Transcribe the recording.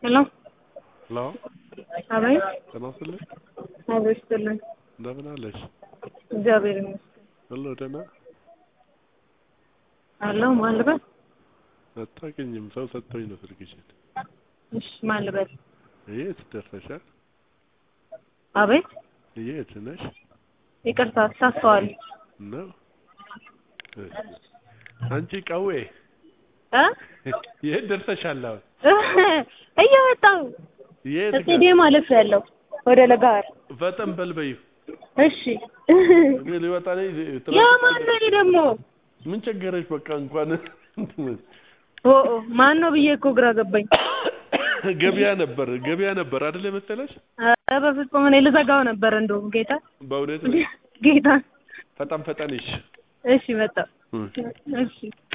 ሄሎ ሄሎ አቤት ጤና ይስጥልኝ አቤት ይስጥልኝ እንደምን አለሽ? እግዚአብሔር ይመስገን ሁሉ ደህና? አለሁ ማን ልበል አታውቂኝም ሰው ሰጥቶኝ ነው ስልክሽን። እሺ ማን ልበል የት ደርሰሻል? አቤት የት ነሽ? ይቅርታ ተሳስተዋል ነው እሺ። አንቺ ቀዌ እ የት ደርሰሻል አሁን? እየወጣሁ የት ጋር? ስቴዲየም አለፍ ያለው ወደ ለጋር ፈጠን በል በይው። እሺ እኔ ሊወጣ ነኝ። ያ ማን ነው ይሄ ደግሞ ምን ቸገረሽ? በቃ እንኳን ኦ ኦ ማን ነው ብዬ እኮ ግራ ገባኝ ገበያ ነበር ገበያ ነበር አይደል የመሰለሽ? ኧረ በፍጹም እኔ ልዘጋው ነበር እንደውም ጌታ በእውነት ጌታ ፈጠን ፈጠን ይሽ እሺ መጣሁ እሺ